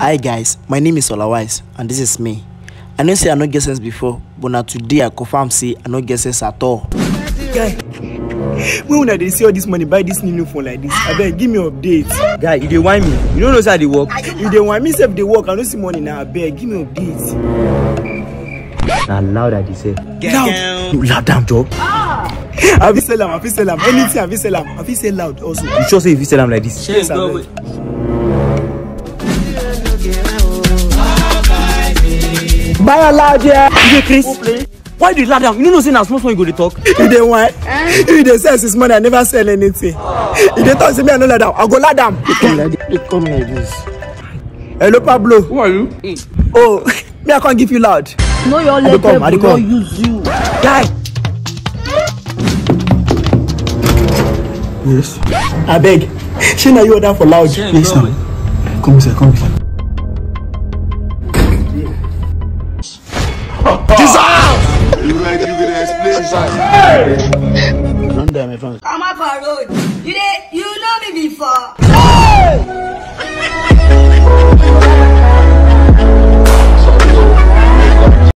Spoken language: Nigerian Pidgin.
Hi guys, my name is Olawise and this is me. I know say I no get sense before, but na today I confirm say I no get sense at all. Guy, when una dey see all this money buy this new new phone like this, abeg give me update. guy you dey whine me you no know say i dey work You dey whine me sef dey work, I no see money na abeg give me update. na loud i dey say Loud. you loud am job I fit sell am, I fit sell am, anything I fit sell am, I fit sell loud also. you sure say you fit sell am like this. Yes, abeg. buy am loud yeah. you dey craze why you dey loud am you no know say na small small you go dey talk. You dey whine? You dey sell since morning, I never sell anything. You dey talk say me I no lie down, I go lie down. Come like this. Hello Pablo. who are you. Oh, me I can't give you loud. know your dey come, leg I dey will not come. use you. Guy. Yes. Abeg, shey na you order for loud? Yes now. Come here, come here. You like you gonna explain? Don't die my friend. Come up for road. You dey, you know me before.